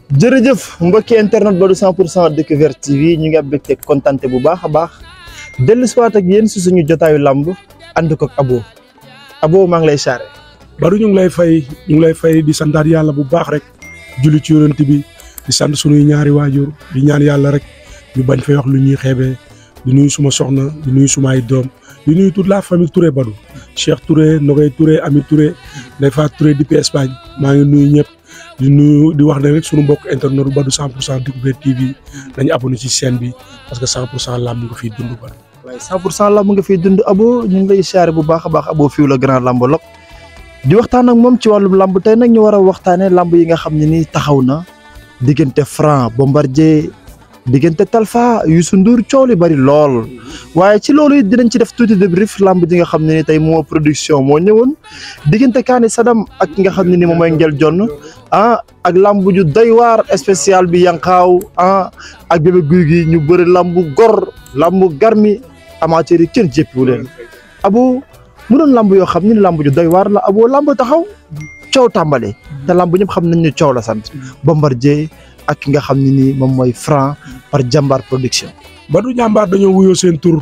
jërëjëf mbokki internet Badou 100 pour cent découverte TV ñu ngi am mbégte kontante bu baax a baax dellu si waat ak yéen si suñu jotaayu làmb ànd ko ak Abo Abo maa ngi lay saare Badou ñu ngi lay fay ñu ngi lay fay di santaat yàlla bu baax rek julli ci yonent bi di sant sunuy ñaari waajur di ñaan yàlla rek ñu bañ fay wax lu ñuy xeebee di nuyu suma soxna di nuyu suma ay doom di nuyu toute la famille Touré Badou Cheikh Touré Nogay Touré Ami Touré Ndeye Fatou Touré depuis Espagne maa ngi nuyu ñëpp di nuyu di wax ne rek sunu mbokk internet Badou 100 pour cent découverte TV nañu abonné ci chaîne bi parce que 100 pour cent làmb nga fiy dund Badou. waaye 100 pour cent làmb nga fiy dund Abo ñu ngi lay saare bu baax a baax Abo fiw la grand làmbolog di waxtaan ak moom ci wàllum làmb tey nag ñu war a waxtaanee làmb yi nga xam ne ni taxaw na diggante Franc Bombardier diggante Talfa Youssou Ndour coow li bari lool waaye ci loolu it dinañ ci def tuuti débrief làmb ji nga xam ne ni tey moo production moo ñëwoon diggante Kaani Sadam ak ki nga xam ne ni moom mooy Ngel Jonn ah ak làmb ju doy waar spécial bi Yankaaw ah ak bébé guy gi ñu bëri làmb gor làmb garmi amateur yi kenn jéppiwu leen Abo mu doon làmb yoo xam ne ni làmb ju doy waar la Abo làmb taxaw coow tàmbale te làmb ñëpp xam nañ ne coow la sant Bombardier ak ki nga xam ne nii moom mooy Franc par jàmbaar production. Badou jàmbaar dañoo wuyoo seen tur.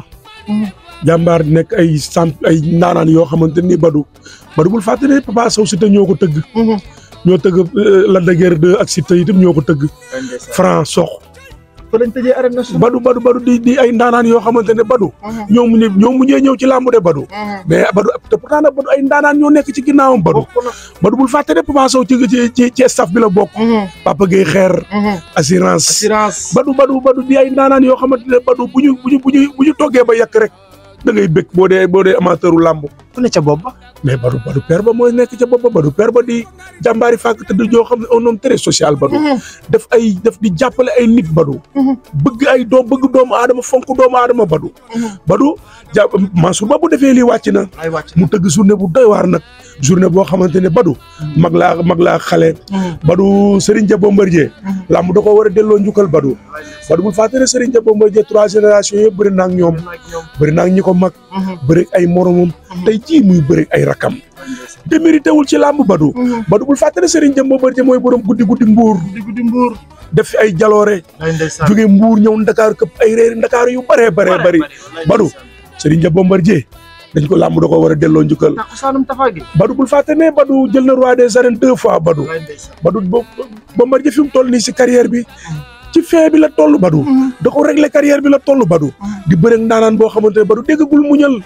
jàmbaar nekk ay samp ay ndaanaan yoo xamante ni Badou Badou bul fàtte ne Papa Sow Siteu ñoo ko tëgg. ñoo tëgg Lac de Guiers 2 ak Siteu itam ñoo ko tëgg. Franc sox. fa lañ tëjee arène nationale. Badou Badou Badou di di ay ndaanaan yoo xamante ne Badou. ñoo mu ñoo mujjee ñëw ci làmb de Badou. mais Badou te pourtant nag Badou ay ndaanaan ñoo nekk ci ginnaawam Badou. Badou bul fàtte ne Papa Sow ci ci ci ci staff bi la bokk. Papa Gueye xeer. assurance assurance. Badou Badou Badou di ay ndaanaan yoo xamante ne Badou bu ñu bu ñu bu ñu bu ñu toggee ba yàq rek da ngay bëgg boo dee boo dee amateuru làmb. ku ne ca bopp ba. mais Badou Badou père ba mooy nekk ca bopp ba Badou père ba di jàmbaari fàkk tëdd joo xam ne un homme très social Badou. def ay def di jàppale ay nit Badou. bëgg ay doom bëgg doomu aadama fonk doomu aadama Badou. Badou ja Mansour ba bu defee lii wàcc na. ay wàcc mu tëgg journée bu doy waar nag. journée boo xamante ne Badou. mag laa mag laa xale. Badou Serigne Dia Bombardier. làmb da ko war a delloo njukkal Badou. Badou bul fàtte ne Serigne Dia Bombardier trois générations yëpp bëri na ak ñoom. bëri na ak ñi ko mag. bëri ay moromam. tey jii muy bëri ay rakam. démérité wul ci làmb Badou. Badou bul fàtte ne Serigne Dia Bombardier mooy borom guddi guddi mbuur. guddi guddi mbuur. def fi ay jaloore. ay ndeysaan. jóge mbuur ñëw Ndakaar këpp ay réeri Ndakaar yu bëree bëree bëri. Badou Serigne Dia Bombardier dañ ko làmb da ko war a delloo njukkal. takkusaanum Tafa gi. Badou bul fàtte ne Badou jël na roi des arènes deux fois Badou. Badou bo Bombardier fi mu toll nii si carrière bi. ci fin bi la toll Badou. da ko régler carrière bi la toll Badou. di bëre ndaanaan boo xamante ne Badou déggagul muñal.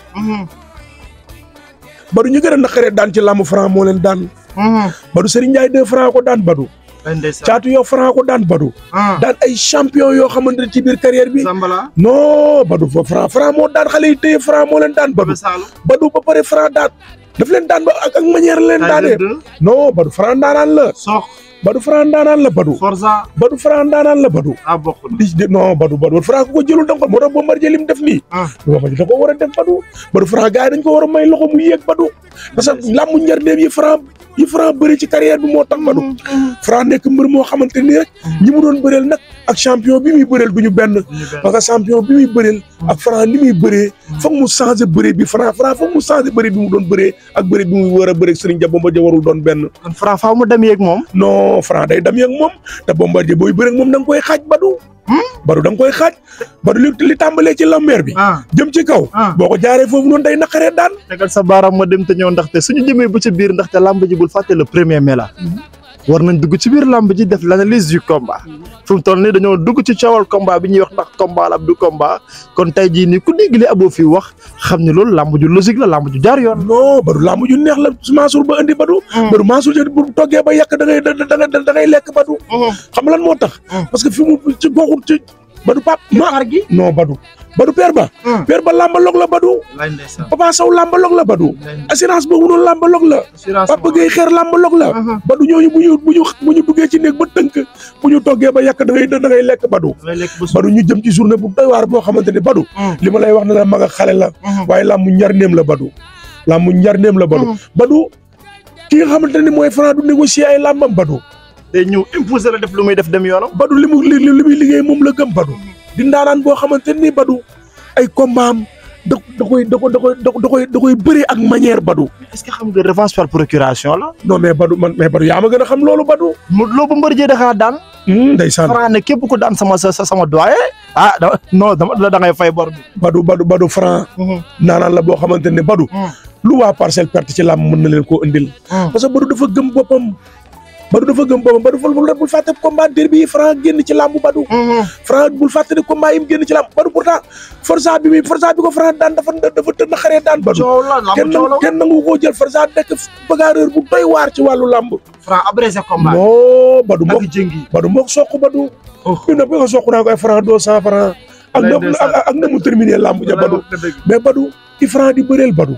Badou ñu gën a naqaree daan ci làmb franc moo leen daan. Badou Serigne Ndiaye deux franc ko daan Badou. ay ndeysaan. caatu yow franc ko daan Badou. daan ay champion yoo xamante ne ci biir carrière bi. Zambala. non Badou fa franc franc moo daan xale yi téye franc moo leen daan Badou. Badou ba pare franc daan daf leen daan ba ak ak manière leen daanee. non Badou franc ndaanaan la. Sox. Badou franc ndaanaan la Badou. Forza. Badou franc ndaanaan la Badou. ah bokk na. di di non Badou Badou franc ku ko jëlul da nga ko moo tax Bombardier li mu def nii. ah. Bombardier da ko war a def Badou. Badou franc gars yi dañ ko war a may loxo mu yéeg Badou. parce que làmbu njardeem yi franc yi franc bëri ci carrière bi moo tax Badou. franc nekk mbër moo xamante ni rek. ñi mu doon bëreel nag ak champion bi muy bëreel du ñu benn. parce que champion bi muy bëreel. ak franc ni muy bëree. foog mu changé bëre bi franc franc foog mu changé bëre bi mu doon bëree ak bëre bi muy war a bëree Serigne Dia Bombardier warul doon benn. kon Franc faaw mu dem yeeg moom. non franc day dem ak moom te Bombardier booy bëre ak moom da nga koy xaaj Badou. Badou da nga koy xaaj. Badou li li tàmbalee ci lambeer bi. ah. jëm ci kaw. ah. boo ko jaaree foofu noonu day naqaree daan. tegal sa baaraam ma dem te ñëw ndaxte suñu jëmee bu ci biir ndaxte làmb ji bul fàtte le premier mai la. war nañ dugg ci biir làmb ji def l'analyse du combat. fu mu toll nii dañoo dugg ci coowal combat bi ñuy wax ndax combat la ab du combat kon tey jii nii ku dégg li Abo fi wax xam ne loolu làmb ju logique la làmb ju jaar yoon. non Badou làmb ju neex la Mansour ba indi Badou. Badou Mansour jë bu toggee ba yàq da ngay da ngay da ngay lekk Badou. xam nga lan moo tax. parce que fi mu ci goxul ci Badou Pape. ma xar gi. non Badou. Badou père ba. père ba làmbaloog la Badou. lay ndeysaan. Papa Sow làmbaloog la Badou. assurance boobu noonu làmbaloog la. assurance Papa Gueye xeer làmbaloog la. Badou ñooñu bu ñu bu ñu bu ñu duggee ci néeg ba tënk bu ñu toggee ba yàq da ngay da ngay lekk Badou. lay lekk ba Badou ñu jëm ci journée bu doy waar boo xamante ne Badou. li ma lay wax ne la mag ak xale la. waaye làmbu njarneem la Badou. làmbu njarneem la Badou. Badou ki nga xamante ne mooy Franc du négocier ay làmbam Badou. day ñëw imposer la def lu muy def dem yoonam. Badou li mu li li muy liggéey moom la gëm Badou. di ndaanaan boo xamante ni Badou ay combat am da da koy da koy da koy da koy da koy bëree ak manière Badou. est-ce que xam nga revanche par procuration la. non mais Badou man mais Badou yaa ma gën a xam loolu Badou. Modou Lo Bombardier daxaa daan. ndeysaan Franc ne képp ku daan sama sa sama doyen ah da non dama la da ngay fay bor bi. Badou Badou Badou Franc naanaan la boo xamante ne Badou lu waa parcelle perte ci làmb mën na leen koo indil parce que Badou dafa gëm boppam Badou dafa gëm boppam Badou ful bul bul fàtte combat derby yi Franc génn ci làmb Badou Franc bul fàtte ne combat yi mu génn ci làmb Badou pourtant força bi muy força bi ko Franc daan dafa dafa tën xaree daan Badou coow la lamb kenn coow la kenn nangu koo jël força nekk bagarreur bu doy waar ci wàllu làmb Franc abrégé combat. non Badou mook ak jëngi. Badou mook soq Badou bi na bi nga soq naa koy Franc deux cent franc ak na ak ak na mu terminé làmb ja Badou mais Badou ki Franc di bëreel Badou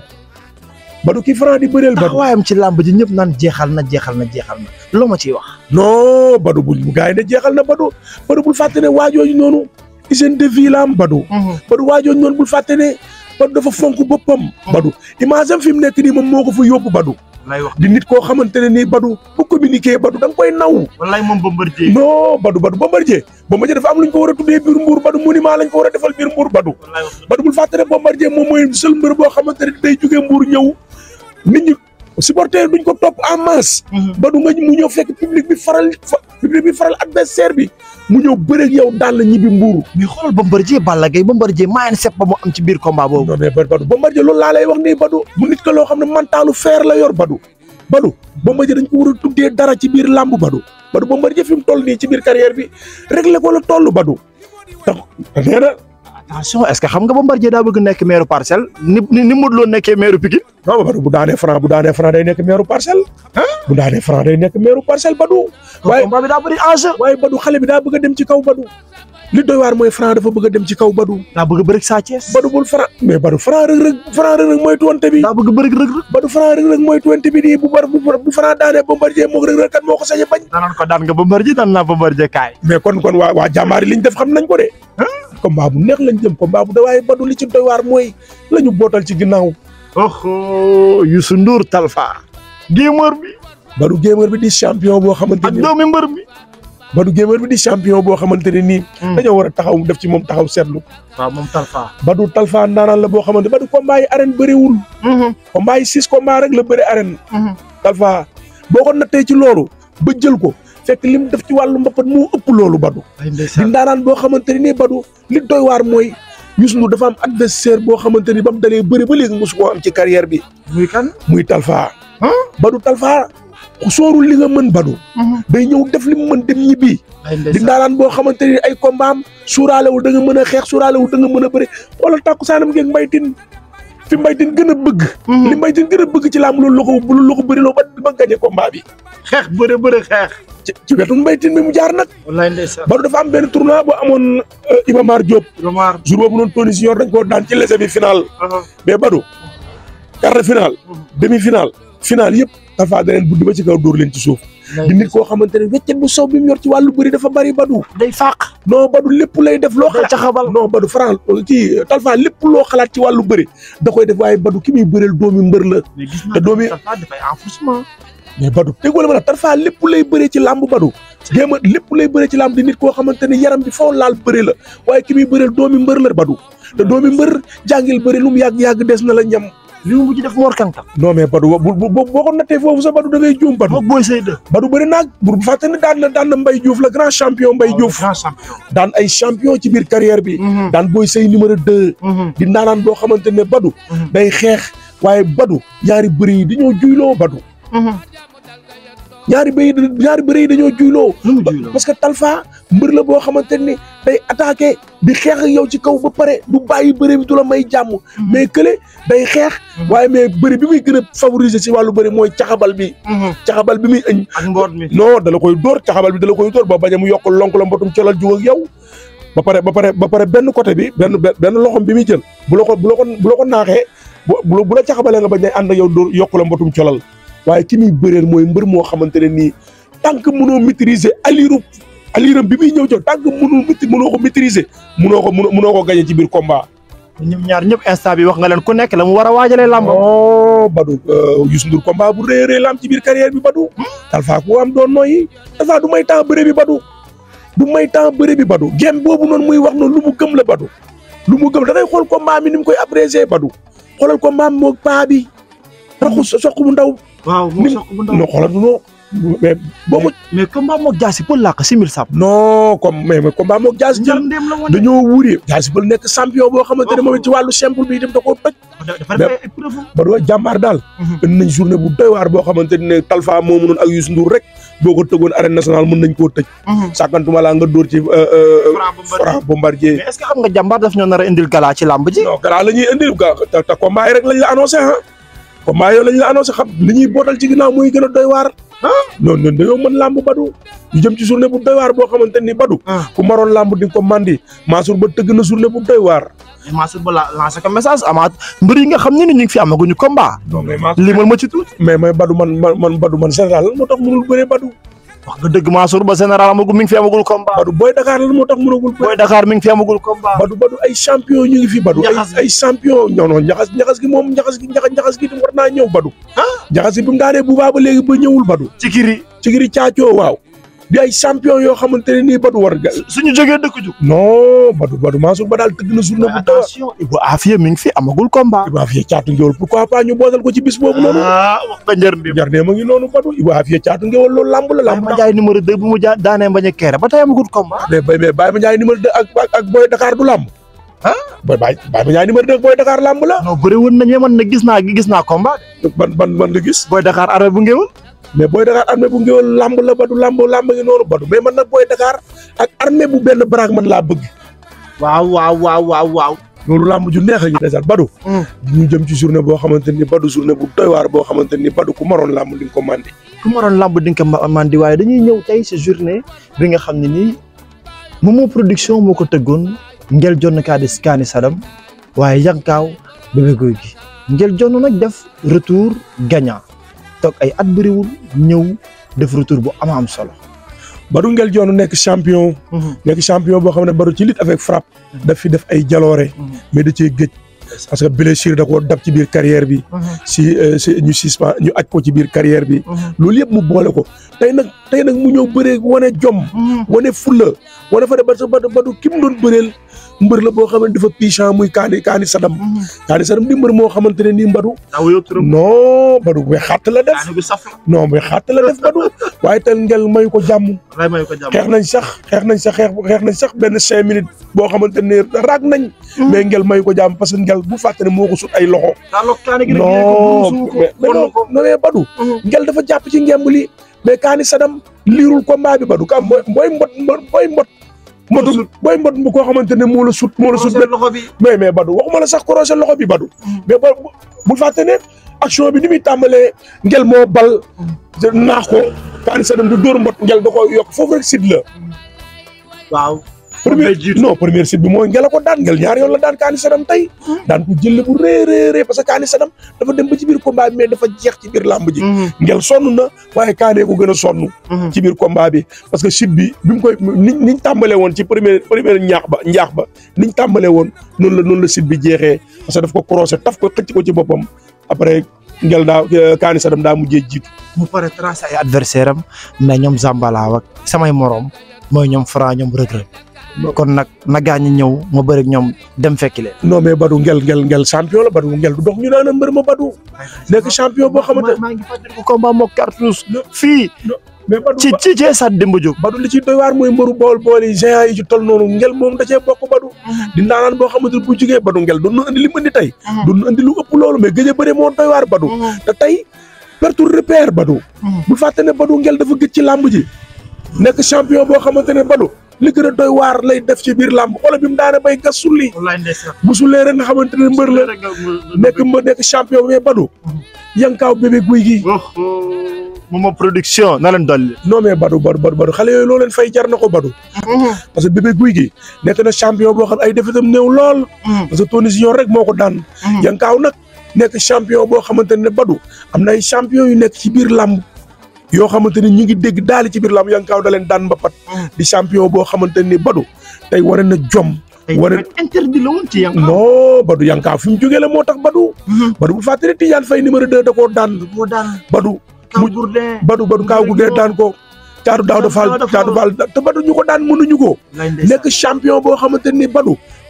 Badou ki Franc di bëreel Badou taxawaayam ci làmb ji ñëpp naan jeexal na jeexal na jeexal na loo ma ciy wax. non Badou bu gars yi ne jeexal na Badou Badou bul fàtte ne waajooju noonu hygiène de vie la am Badou Badou waajooju noonu bul fàtte ne Badou dafa fonk boppam Badou image am fi mu nekk nii moom moo ko fa yóbbu Badou lay wax di nit koo xamante ne nii Badou bu communiquer Badou da nga koy naw wallaay moom Bombardier. non Badou Badou Bombardier Bombardier dafa am lu ñu ko war a tuddee biir Mbour Badou monument lañ ko war a defal biir Mbour Badou wallaay wax Badou bul fàtte ne Bombardier moom mooy seul mbër boo xamante ne day jógee Mbour ñëw nit ñi supporter duñ ko topp en masse Badou nga mu ñëw fekk public bi faral fa public bi faral adversaire bi mu ñëw bëre ak yow daan la ñibbi Mbour mais xoolal Bombardier Balla Gaye Bombardier maa ngi sepp ba mu am ci biir combat boobu. non mais Badou Bombardier loolu laa lay wax nii Badou mu nit ko loo xam ne mentalu fer la yor Badou Badou Bombardier dañ ko war a tuddee dara ci biir làmb Badou Badou Bombardier fi mu toll nii ci biir carrière bi réglé ko la toll Badou tax nee na attention est-ce que xam nga Bombardier daa bëgg nekk maire parcelle ni ni ni Modou Lo nekkee maire Pikine. non Badou bu daanee Franc bu daanee Franc day nekk meeru parcelle bu daanee Franc day nekk meeru parcelle Badou waaye combat bi daa bëri enjeu. waaye Badou xale bi daa bëgg a dem ci kaw Badou li doy waar mooy Franc dafa bëgg a dem ci kaw Badou daa bëgg bëri Sa Thiès. Badou bul Franc mais Badou Franc rëg rëg Franc rëg rëg mooy tuwante bi daa bëgg bëri rëg rëg. Badou Franc rëg rëg mooy tuwante bi nii bu bar bu bu Franc daanee Bombardier moo rëg rëg kat moo ko sañ a bañ danaan ko daan nga Bombardier daan naa Bombardier kaay. mais kon kon waa waa jàmbaar yi liñ def xam nañ ko de combat bu neex lañ jëm combat bu da waaye Badou li ci doy waar mooy la ñu bootal ci ginnaaw oh Youssou Ndour Talfa. gémeur bi. Badou gamer bi di champion boo xamante ak ni doomi mbër bi. Badou gamer bi di champion boo xamante ne nii dañoo war a taxaw def ci moom taxaw seetlu waaw moom Talfa. Badou Talfa ndaanaan la boo xamante Badou combat yi arène bëriwul combat yi six combat rek la bëri arène Talfa boo ko nattee ci loolu ba jël ko fekk lim def ci wàllu mbapat moo ëpp loolu Badou ay di ndeysaan. ndaanaan boo xamante ne nii Badou li doy waar mooy Youssou Ndour dafa am adversaire boo xamante ni ba mu dalee bëri ba léegi mosu koo am ci carrière bi muy kan. muy Talfa Badou Talfa soorul li nga mën Badou day ñëw def li mu mën dem ñibbi ay di ndeysaan. ndaanaan boo xamante ni ay combat am suuraalewul da nga mën a xeex suuraalewul da nga mën a bëri wala tàkku saanam ngeeg mbaytin fi mbaytin gën a bëgg li mbaytin gën a bëgg ci laam loolu la ko loolu la ko bëri loo ba ba gañe combat bi xeex bëre bëre xeex. ci ci wetu mbaytin bi mu jaar nag wallaay ndeysaan. Badou dafa am benn tournoi bu amoon Iba Mar Diop Romar. jour boobu noonu Tony Junior dañ koo daan ci lese bi final mais Badou quart de finale demi finale finale yëpp Talfa da leen buddi ba ci kaw dóor leen ci suuf di nit koo xamante ne weccet bu sow bi mu yor ci wàllu bëri dafa bari Badou day fàq. non Badou lépp lay def loo day xalaat caxabal. non Badou Franc kii Talfa lépp loo xalaat ci wàllu bëri da koy def waaye Badou ki muy bëreel doomi mbër la mais gis te doomi- Talfa dafay enfoncement. mais Badou déggoo la ma la Talfa lépp lay bëree ci làmb Badou géema lépp lay bëree ci làmb di nit koo xamante ne yaram bi foo laal bëri la waaye ki muy bëreel doomi mbër la Badou te doomi mbër jàngil bëri lu mu yàgg-yàgg des na la ñam li mu mujj def Mor Kankan. non mais Badou bu bu boo ko nattee foofu sax Badou da ngay juum Badou moog Boy Sey de. Badou bëri naag bu fàtte ne daan na daan na Mbaye Diouf la grand champion Mbaye Diouf grand champion. daan ay champion ci biir carrière bi daan Boy Sey numéro deux di ndaanaan boo xamante ne Badou day xeex waaye Badou ñaari bëri yi dañoo juyloo Badou ñaari bëri ñaari bëri yi dañoo juyloo nu mu juyloo. parce que Talfa mbër la boo xamante ni day attaqué di xeex ak yow ci kaw ba pare du bàyyi bëri bi du la may jàmm mais kële day xeex waaye mais bëri bi muy gën a favoriser si wàllu bëri mooy caxabal bi caxabal bi muy ëñ ak mboot mi. non da la koy dóor caxabal bi da la koy dóor ba bañ a mu yokk lonk la mbotum colal jug ak yow ba pare ba pare ba pare benn côté bi benn benn loxom bi muy jël bu la ko bu la ko bu la ko naaxee bu bu la caxabalee nga bañ a ànd ak yow dóor yokk la mbotum colal waaye ki muy bëreel mooy mbër moo xamante ne nii tant que mënoo maîtriser aliru aliram bi muy ñëw jox tant que mënoo maît mënoo ko maîtriser mënoo ko mënoo ko gagné ci biir combat. ñoom ñaar ñëpp instant bi wax nga leen ku nekk la mu war a waajalee làmbam. oh Badou Youssou Ndour combat bu rëy a rëy la am ci biir carrière bi Badou. Talfa ku am doon nooyi Talfa du may temps bëre bi Badou. du may temps bëre bi Badou gem boobu noonu muy wax noonu lu mu gëm la Badou. lu mu gëm da ngay xool combat mi ni mu koy apprécier Badou xoolal combat mi moog paa bi. raxu soq bu ndaw. waaw nim non xoolal non mais boo ko mais combat moog jaasi pël laa ko simil sap. non comme mais mais combat moog jaasi jël ndéem la woon. dañoo wuuri jaasi ba nekk champion boo xamante ne moom it ci wàllu simple bi itam da koo toj dafa def ay épreuve. ba doo jàmbaar daal indi nañ journée bu doy waar boo xamante ne Talfa moo mënoon ak Youssou Ndour rek boo ko tëggoon arène nationale mën nañ koo tëj sàkkantuma laa nga dóor ci Franc Bombardier mais est-ce que xam nga jàmbaar daf ñoo nar a indil gala ci làmb ji. non gara la ñuy indil ga te te combat yi rek lañ la annoncé ah combat yooyu lañ la annoncé xam li ñuy bootal ci ginnaaw muy gën a doy waar ah non non dañoo mën làmb badu ñu jëm ci journée bu doy waar boo xamante ni badu ku maroon làmb di nga ko mandi Mansour ba tëgg na journée bu doy waar Mansour Ba la lancé ko message amaat mbër yi nga xam ne ni ñu ngi fi amaguñu combat. non mais Mansour limal ma ci tuuti. mais mais badu man man man badu man général lan moo tax mënul bëree badu wax nga dëgg Mansour Ba général amagul mi ngi fi amagul combat. badu booy Dakar lan moo tax mënagul Boy bëree Dakar mi ngi fi amagul combat. badu badu ay champion ñu ngi fi badu ay Njaxas gi. ay champion non non njaxas njaxas gi moom njaxas gi njaxas njaxas gi war naa ñëw badu njaxas gi bi mu daanee bu baa ba léegi ba ñëwul badu ci kiri ci giri caacoo waaw di ay champion yoo xamante ne nii badu war nga suñu jógee dëkk ju. non badu badu Mansour ba daal tëgg na journée bu taw attention Ibou Afia mi ngi fi amagul combat. Iba Afia caatu ngéwal pourquoi pas ñu boosal ko ci bis boobu noonu ah wax nga njër bi. jar ne ma ngi noonu badu Iba Afia caatu ngéwal loolu lamb la lamb ma jaay numéro 2 bu mu ja daanee bañ a keere ba tey amagul combat. mais bay mais Baye Mandiaye numéro 2 ak ak ak Boy Dakar du lamb ah Boy Baye Baye Mandiaye numéro 2 ak Boy Dakar lamb la non bëri woon nañu man nag gis naa gis naa combat. ban ban ban nga gis Boy Dakar armée bu ngéwul. mais Boy Dakar armée bu ngéwal lamb la badu lamb lamb ngi noonu badu mais man nag Boy Dakar ak armée bu benn baraag man laa bëgg waaw waaw waaw waaw waaw. loolu lamb ju neex a ngi desal badu ñu jëm ci journée boo xamante ni badu journée bu doy waar boo xamante ni badu ku maroon lamb di nga ko mandi ku ma doon lamb di nga ko ma- mandi waaye dañuy ñëw tey si journée bi nga xam ne nii Momo production moo ko tëggoon ngel jonn kaa di kaani sadam waaye yankaaw bébé guy gi ngel jonn nag def retour gagnant toog ay at bëriwul ñëw def retour bu ama am solo. Badou Ngel Dione nekk champion nekk champion boo xam ne Badou ci lutte avec frappe daf fi def ay jaloore mais da cee gëj parce que blessure da koo dab ci biir carrière bi si euh, si ñu suspend ñu aj ko ci biir carrière bi loolu yëpp mu boole ko tey nag tey nag mu ñëw bëree wane jom wane fulla wane fa de ba sa Badou Badou ki mu doon bëreel mbër la boo xamante dafa pichant muy kaani kaani sadam kaani sadam di mbër moo xamante ne nii Badou aw yow turam non Badou bay xàtt la def kaani bi saf non bay xàtt la def Badou waaye tel ngel may ko jàmm ray may ko jàmm xeex nañ sax xeex nañ sax xeex xeex nañ sax benn cinq minutes boo xamante ne raag nañ mais ngel may ko jàmm parce que ngel bu fàtte ne moo ko sut ay loxo daaloog kaani gi rek non ko mais mais non non mais Badou ngel dafa jàpp ci ngemb li mais kaani sadam liirul combat bi Badou kam booy booy mbot mbot booy mbot mbotul booy mbot bu koo xamante ne moo la sut moo la sut loxo bi mais mais Badou waxuma la sax croisé loxo bi Badou mais ba bul fàtte ne action bi ni muy tàmbalee ngel moo bal naax ko kaani sadam du dóor mbot ngel da ko yokk foofu rek sit la waaw premier non première site bi mooy ngela ko daan ngel ñaar yoon la daan kaani sadam tey daan ko jëlle bu rëy rëy rëy parce que kaani sadam dafa dem ba ci biir combat bi mais dafa jeex ci biir làmb ji ngel sonn na waaye kaanee ko gën a sonn ci biir combat bi parce que site bi bi mu koy ni niñ tàmbalee woon ci première première ñaax ba njaax ba niñ tàmbalee woon noonu la noonu la site bi jeexee parce que daf ko croisé taf ko xëcc ko ci boppam après ngel daa kaani sadam daa mujjee jiitu mu pare tracé ay adversaire am mais ñoom Zambala ak samay morom mooy ñoom Franc ñoom Reug Reug kon nag na gaañ ñëw ma bëri ak ñoom dem fekki leen. non mais Badou ngel ngel ngel champion la Badou ngel du dox ñu naan mbër ma Badou nekk champion boo xamante maa ngi fàttaliku combat mook cartouche fii mais Badou ci ci ci stade Demba Diop. Badou li ci doy waar mooy mbëru bool bool yi géant yi ci toll noonu ngel moom da cee bokk Badou di ndaanaan boo xamante ne bu jugee Badou ngel doon na andi li mu andi tey doon na andi lu ëpp loolu mais gëj a bëre moo doy waar Badou te tey pertu repère Badou bu fàtte ne Badou ngel dafa gëj ci làmb ji nekk champion boo xamante ne Badou li gën a doy waar lay def ci biir làmb xoolal bi mu daane bay gas sulli wallaay ndeysaan. bu sullee rek nga xamante ne mbër la nekk mbër nekk champion mais Badou yankaaw bébé guy gi Momo production na leen dolli. non mais Badou Badou Badou Badou xale yooyu loo leen fay jar na ko Badou parce que bébé guy gi nekk na champion boo xam ay defetam néew lool parce que Tony Junior rek moo ko daan yankaaw nag nekk champion boo xamante ne Badou am na ay champion yu nekk ci biir làmb yoo xamante ni ñu ngi dégg daali ci biir làmb yankaaw da leen daan mbapat di champion boo xamante ni Badou tey war na jom war interdit la woon ci yang. non Badou yankaaw fi mu jógee la moo tax Badou Badou bu fàttali Tidiane Faye numéro 2 da koo daan moo daan Badou Kaw Gourdin. Badou Badou kaaw gu dee daan ko caatu daaw da faal caatu faal te Badou ñu ko daan mënuñu ko nekk champion boo xamante ni Badou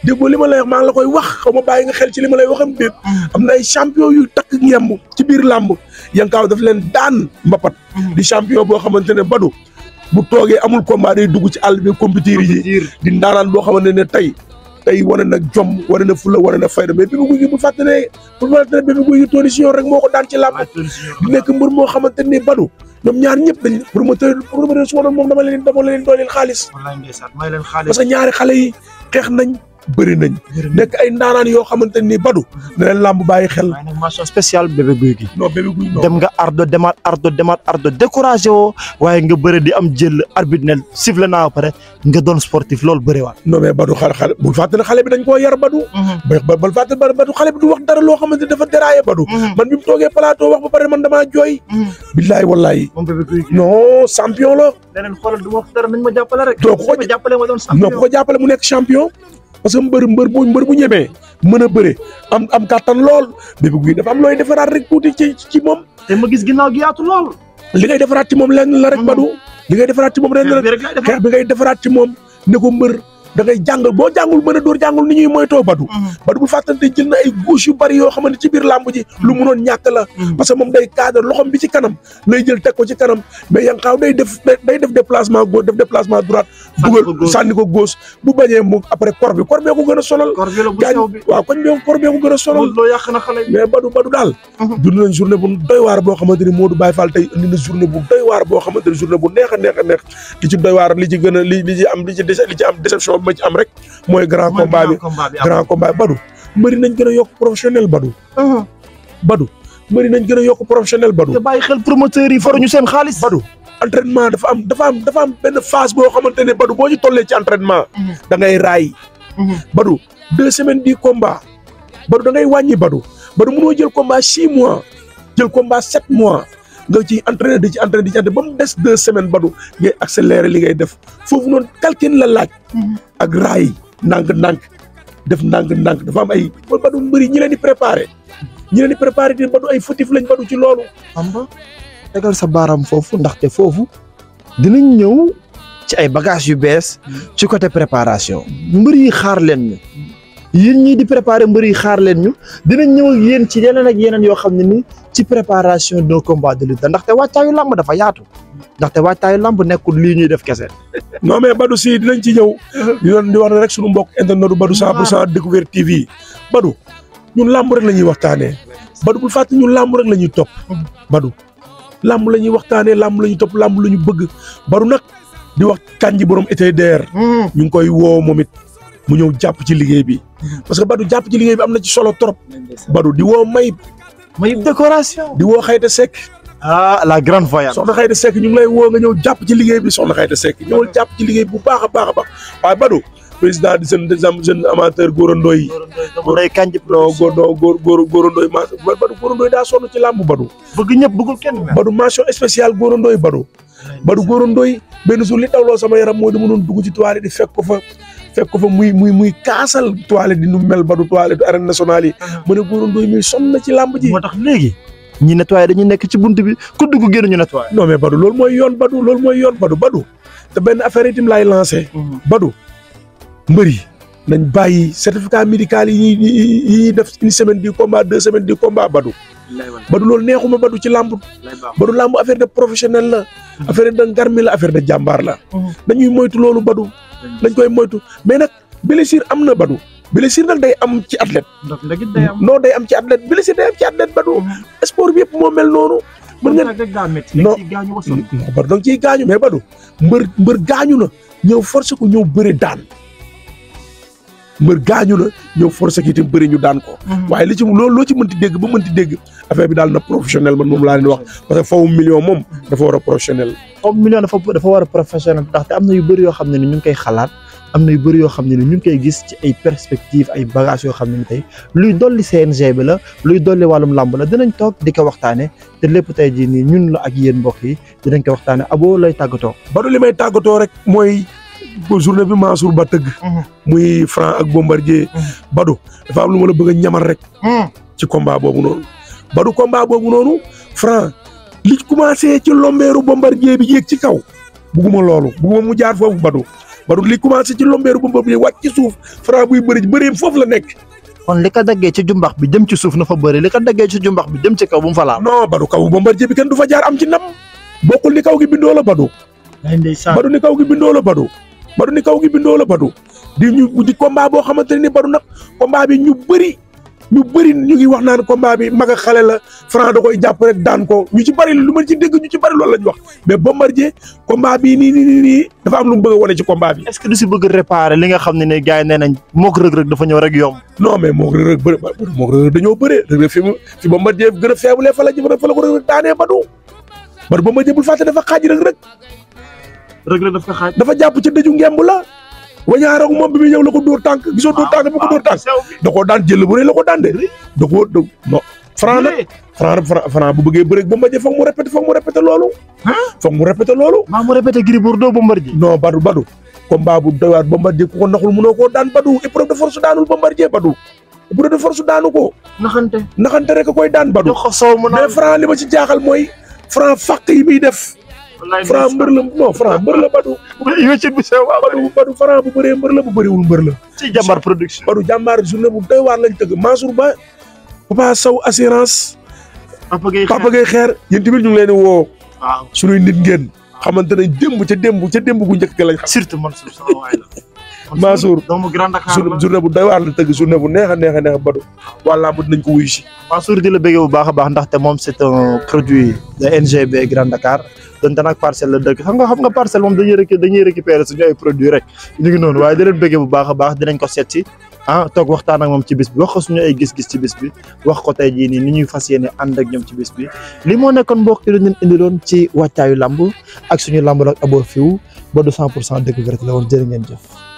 déggoo li ma lay wax maa ngi la koy wax xaw ma bàyyi nga xel ci li ma lay waxam déet am na ay champion yu takk ngemb ci biir làmb yankaaw daf leen daan mbapat di champion boo xamante ne badu bu toogee amul combat day dugg ci àll bi compétir yi di ndaanaan boo xamante ne tey tey wane na jom wane na fula wane na fayda mais Bébé Gouy Gui bu fàtte ne bu fàtte ne Bébé Gouy Gui Tony Junior rek moo ko daan ci làmb di nekk mbër moo xamante ne badu ñoom ñaar ñëpp dañ promoteur promoteur su ma doon moom dama leen dama leen dooleel xaalis wallaay ndeysaan may leen xaalis parce que ñaari xale yi xeex nañ bëri nañ nekk ay ndaanaan yoo xamante ni badu ne leen làmb bàyyi xel waaye nag mention spéciale Bébé Gouy Gui non Bébé Gouy non dem nga ardo demaat ardo demaat ardo découragé woo waaye nga bëre di am jël arbitre ne sifflé naa ba pare nga doon sportif loolu bëriwaat. non mais badu xale xale bul fàtte ne xale bi dañ koo yar badu ba ba bul fàtte ba badu xale bi du wax dara loo xamante ni dafa déraillé badu man bi mu toogee plateau wax ba pare man damaa jooy billaay wallaay moom Bébé Gouy Gui. non champion la leneen xoolal du ma wax dara nañ ma jàppale rek. doo ko ko ma jàppale ma doon non champion. ku ko jàppale mu nekk champion parce que mbër mbër bu mbër bu ñemee mën a bëre am am kàttan lool Bébé Gouy dafa am looy defaraat rek tuuti ci ci moom te ma gis ginnaaw gi yaatu lool. li ngay defaraat ci moom lenn la rek badu li ngay defaraat ci moom lenn la xeex bi rek laay defar. xeex bi ngay defaraat ci moom ne ko mbër da ngay jàngal boo jàngul mën a dóor jàngul ni ñuy moytoo badu badu bu fàttante jël na ay gauche yu bari yoo xamante ci biir làmb ji lu munoon ñàkk la parce que moom day cadre loxom bi ci kanam lay jël teg ko ci kanam mais Yankaw day def day def déplacement gauche def déplacement droite Sànni ko dugal gauche. sànni ko gauche bu bañee moom après kor bi kor bee ko gën a sonal kor bi la bu gaañ sew bi. waaw koñ bee kor bee ko gën a sonal loolu loo yàq na xale yi. mais badu badu daal dund nañ journée bu doy waar boo xamante ni Modou Baye Fall tey indi na journée bu doy waar boo xamante ni journée bu neex a neex a neex li ci doy waar li ci gën a li li ci am li ci déce- li ci am déception bi ma ci am rek mooy grand Mooy combat bi grand combat bi am. grand combat bi badu mbëri nañ gën a yokk professionnel badu badu mbëri nañ gën a yokk professionnel badu te bàyyi xel promoteurs yi faruñu seen xaalis. badu entraînement dafa am dafa am dafa am benn phase boo xamante ne badu boo ci tollee ci entraînement da ngay raay badu deux semaines di combat badu da ngay wàññi badu badu mënoo jël combat six mois jël combat sept mois nga ci entraîné di ci entraîné di ci entraîné ba mu des deux semaines badu ngay accéléré li ngay def foofu noonu calcul la laaj ak raay ndànk-ndànk def ndànk-ndànk dafa am ay badu mbëri ñi leen di préparé ñi leen di préparé di badu ay fautif lañ badu ci loolu xam nga tegal sa baaraam foofu ndaxte foofu dinañ ñëw ci ay bagages yu bees ci côté préparation mbër yi xaar leen ñu yéen ñii di préparer mbër yi xaar leen ñu dinañ ñëw ak yéen ci yeneen ak yeneen yoo xam ne ni ci préparation d'un combat de lutte ndaxte wàccaayu làmb dafa yaatu ndaxte wàccaayu làmb nekkul lii ñuy def kese. non mais Badou si dinañ ci ñëw di doon di wax ne rek suñu mbokk internet du Badou 100 pour cent découverte TV Badou ñun làmb rek la ñuy waxtaanee Badou bul fàtte ñun làmb rek la ñuy topp Badou làmb la ñuy waxtaanee làmb la ñuy topp làmb la ñu bëgg Badou nag di wax kanji borom ETDR ñu ngi koy woo moom it mu ñëw jàpp ci liggéey bi parce que Badou jàpp ci liggéey bi am na ci solo trop Badou di woo Mayib may décoration. di woo Xayta Seck ah la grande voyante. soxna Xayta Seck ñu ngi lay woo nga ñëw jàpp ci liggéey bi soxna Xayta Seck ñëwal jàpp ci liggéey bu baax a baax a baax waaye Badou président di jeune des jeune amateur góorandoo yi day kanj non góor non góor góor góorandoo yi ma Badou góorandoo yi daa sonn ci làmb Badou bëgg ñëpp bëggul kenn mel. Badou mention spéciale góorandoo yi Badou Badou góorandoo yi benn jour li dawloo sama yaram mooy dama doon dugg ci toilette di fekk ko fa fekk ko fa muy muy muy kaasal toilette di nu mel Badou toilette arène nationale yi mu ne góorandoo yi muy sonn na ci làmb ji moo tax léegi ñi nettoyé dañuy nekk ci bunt bi ku dugg génn ñu nettoyé. non mais Badou loolu mooy yoon Badou loolu mooy yoon Badou Badou te benn affaire itam laay lancé Badou mbër yi nañ bàyyi certificat médical yi ñuy yi ñuy def une semaine du combat deux semaines du combat Badou Badou loolu neexuma Badou ci làmb Badou làmb affaire de professionnel la affaire de ngarmi la affaire de jàmbaar la dañuy moytu loolu Badou dañ koy moytu mais nag blessure am na Badou blessure nag day am ci athlète ndox ndagit day am. non day am ci athlète blessure day am ci athlète Badou sport bi yëpp moo mel noonu mën nga rek daa métti. Non. léegi gaañu ko sonn. non Badou da nga ciy gaañu mais Badou mbër mbër gaañu na ñëw forcé ko ñëw bëri daan mbër gaañu na ñëw forcé ko itam bëri ñu daan ko waaye li ci loolu loo ci mënti dégg ba mënti dégg affaire bi daal na professionnel man moom laa leen wax parce que fawu million moom dafa war a professionnel comme million dafa dafa war a professionnel ndaxte am na yu bëri yoo xam ne ni ñu ngi koy xalaat am na yu bëri yoo xam ne ni ñu ngi koy gis ci ay perspectives ay bagages yoo xam ne ni tey luy dolli CNG bi la luy dolli wàllum làmb la dinañ toog di ko waxtaane te lépp tey jii nii ñun la ak yéen mbokk yi dinañ ko waxtaane abo lay tàggatoo. Badou li may tàggatoo rek mooy ko journée bi Mansour Ba tëgg muy Franc ak Bombardier Badou dafa am lu ma la bëgg a ñamal rek ci combat boobu noonu Badou combat boobu noonu Franc li commencé ci lombeeru Bombardier bi yéeg ci kaw bugguma loolu bugguma mu jaar foofu Badou Badou li commencé ci lombeeru Bombardier wàcc ci suuf Franc buy bëri bëreem foofu la nekk kon li ko daggee ci jumbax bi jëm ci suuf na fa bëri li ko daggee ci jumbax bi jëm ci kaw bu mu fa laal. non Badou kaw Bombardier bi kenn du fa jaar am ci ndam bokkul ni kaw gi bindoo la Badou ay ndeysaan Badou ni kaw gi bindoo la Badou Badou ni kaw gi bindoo la Badou di ñu di combat boo xamante ne ni Badou nag combat bi ñu bëri ñu bëri ñu ngi wax naan combat bi mag ak xale la Franc da koy jàpp rek daan ko ñu ci bëri lu ma ci dégg ñu ci bëri loolu la ñu wax mais Bombardier combat bi nii nii nii nii dafa am lu mu bëgg a wane ci combat bi. est-ce que du si bëgg réparer li nga xam ne ne gars yi nee nañ mook rëg-rëg dafa ñëw rek yomb. non mais moo Reug Reug bëri moo Reug Reug dañoo bëree Reug Reug fi mu fi Bombardier gën a faible fa la jëm fa la ko Reug Reug daanee Badou Badou Bombardier bul fàtte dafa xaaj Reug Reug rëg-rëg daf ko xaaj. dafa jàpp ca dëju ngemb la wañaar ak moom bi muy ñëw la ko dóor tànk gisoo dóor tànk bi ko dóor tànk da koo daan jël bu rëy la ko daan de da koo da non Franc nag Franc Franc Franc bu bëggee bëreeg Bombardier foog mu répété foog mu répété loolu foog mu répété loolu maa mu répété Gris Bordeaux Bombardier. non Badou Badou combat bu doy waar Bombardier ku ko naxul mënoo koo daan Badou épreuve de force daanul Bombardier Badou épreuve de force daanu ko naxante. naxante rek a koy daan Badou jox ko soow mu mais naan. Franc li ma ci jaaxal mooy Franc fàq yi muy def wallaay Franc mbër la non Franc mbër la Badou wéccet bu sew waaw. Badou Badou Franc bu bëree mbër la bu bëriwul mbër la ci jàmbar production. Badou jàmbaar journée bu doy waar lañ tëgg Mansour Ba Papa Sow assurance Papa Gueye Papa Gueye xeer yéen tamit ñu ngi leen di woo waaw suñuy nit ngeen xamante ne démb ca démb ca démb gu njëkk ga lañ xam surtout Mansour sama waay la. Mansour. doomu Grand Dakar journée la. journée bu doy waar la tëgg journée bu neex a neex a neex Badou waa làmb dinañ ko wuyu si Mansour di la bëggee bu baax a baax ndaxte moom c'est un produit de NGB Grand Dakar donte nag parcelle la dëkk xam nga xam nga parcelle moom dañuy récu dañuy récupérer suñu ay produits rek ñu ngi noonu waaye di leen bëggee bu baax a baax dinañ ko seet si ah toog waxtaan ak moom ci bis bi wax ko suñu ay gis-gis ci bis bi wax ko tey jii nii ni ñuy fas yéene ànd ak ñoom ci bis bi li moo nekkoon mbokk yi leen indiloon ci wàccaayu lamb ak suñu lamb ak Abo Fiw ba du 100 pour cent découverte la woon jërë ngeen jëf